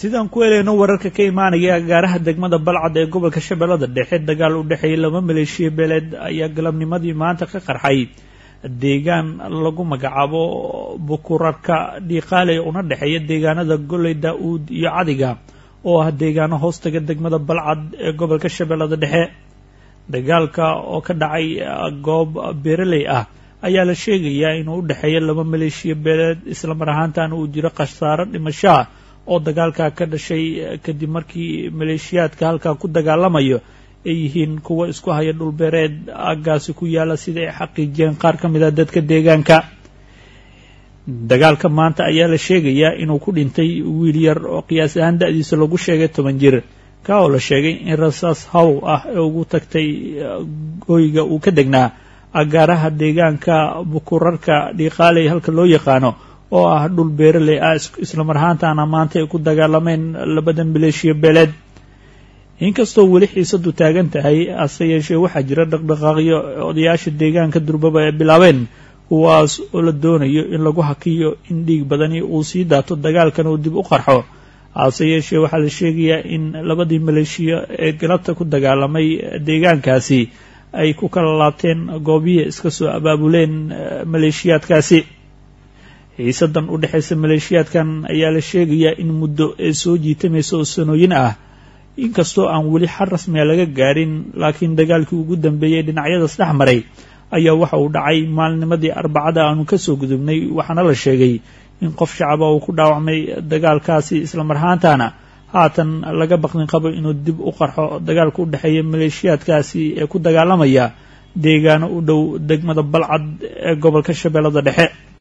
sidaan ku helayno wararka ka imaanaya agaaraha degmada balcad ee gobolka shabeellada dhexe dagaal u dhexeeyay laba maleeshiya beeleed ayaa galabnimadii maanta ka qarxay deegaan lagu magacaabo bukurarka dhiiqaaley una dhexeeya deegaanada goley daa-uud iyo cadiga oo ah deegaano hoostaga degmada balcad ee gobolka shabeellada dhexe dagaalka oo ka dhacay goob beeraley ah ayaa la sheegayaa inuu u dhexeeya laba maleeshiya beeleed islamar ahaantaana uu jiro khasaaro dhimashaa oo dagaalkaa ka dhashay kadib markii maleeshiyaadka halkaa ku dagaalamayo ay yihiin kuwa isku haya dhulbeereed aaggaasi ku yaala sida ay xaqiijiyeen qaar ka mid a dadka deegaanka dagaalka maanta ayaa la sheegayaa inuu ku dhintay wiil yar oo qiyaas ahaan da-diisa lagu sheegay toban jir ka oo la sheegay in rasaas haw ah ee ugu tagtay gooyga uu ka degnaa agaaraha deegaanka bukurarka dhiiqaaley halka loo yaqaano oo ah dhul beeraley ah islamar ahaantaana maanta ay ku dagaalameen labada maleeshiya beeleed inkastoo weli xiisadu taagan tahay hase yeeshee waxaa jira dhaqdhaqaaqyo odayaasha deegaanka durbaba ay bilaabeen kuwaas oo la doonayo in lagu hakiyo in dhiig badani uu sii daato dagaalkan uu dib u qarxo hase yeeshee waxaa la sheegayaa in labadii maleeshiya ee galabta ku dagaalamay deegaankaasi ay ku kala laabteen goobihii iska soo abaabuleen maleeshiyaadkaasi xiisadan u dhexaysa maleeshiyaadkan ayaa la sheegayaa in muddo ee soo jiitamaysa oo sanooyin ah inkastoo aan weli xal rasmiga laga gaarin laakiin dagaalkii ugu dambeeyey dhinacyadaas dhex maray ayaa waxa uu dhacay maalnimadii arbacada aanu kasoo gudubnay waxaana la sheegay in qof shacaba uu ku dhaawacmay dagaalkaasi islamar ahaantaana haatan laga baqdin qabo inuu dib u qarxo dagaalka u dhexeeya maleeshiyaadkaasi ee ku dagaalamaya deegaano u dhow degmada balcad ee gobolka shabeellada dhexe